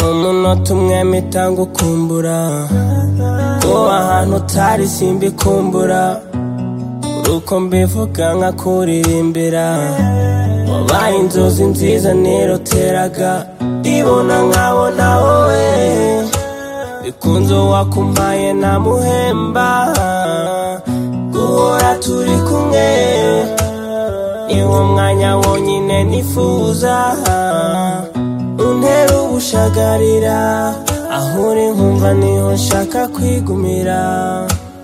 umuntu unota umwami itanga ukumbura kuba ahantu utari simba ikumbura uko mbivuga nkakuririmbira wabaye inzozi nziza niroteraga ndibona nkabona wowe bikunze wakumpaye namuhemba guhora turi kumwe niwo mwanya wonyine nifuza untera ubushagarira aho uri nkumva niho nshaka kwigumira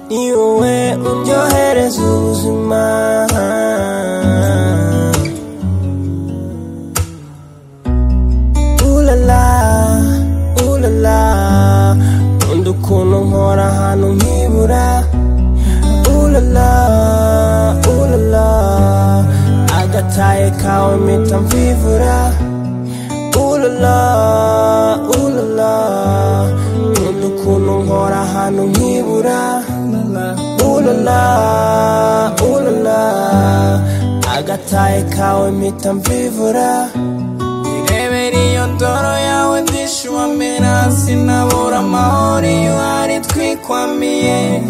ni wowe undyohereza ubuzima ulala ulala nkunda ukuntu nkora ahantu nkibura ulala ulala agataye kawe mpita mvivura ulala ulala nkunda ukuntu nkora ahantu nkibura ulala ulala agataye kawe mpita mvivura Nirebera iyo ndoro yawe ndishuwamira sinabura amahoro iyo hari twikwamiye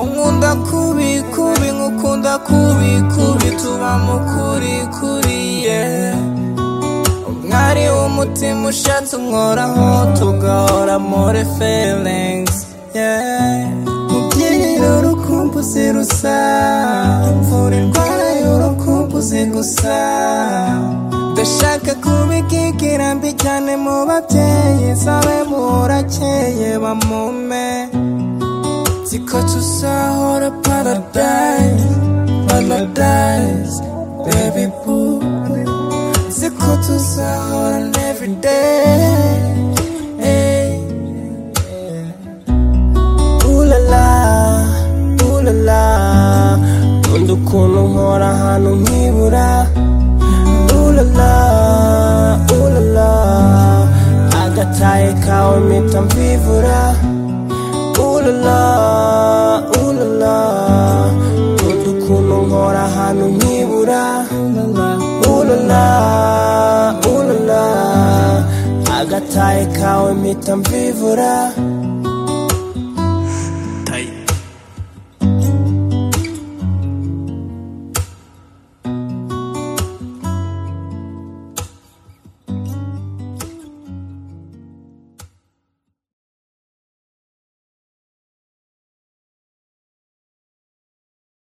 unkunda kubi kubi nkukunda kubi kubi tuba mu kuri kuriye umwari w'umutima ushatse umworaho tugahora more feelings yeah mubyiniro urukumbuzi rusa imvura irwaye urukumbuzi gusa ndashaka kubigikira mbi cyane mu babyeyi sabe burakeye bamume nziko tuzahora paradise paradise baby boo nziko tuzahora every day hey. ulala ulala nkunda ukuntu nkora ahantu nkibura ulala ulala agataye kawe mpita mvivura ulala ulala nkunda ukuntu nkora ahantu nkibura ulala ulala agataye kawe mpita mvivura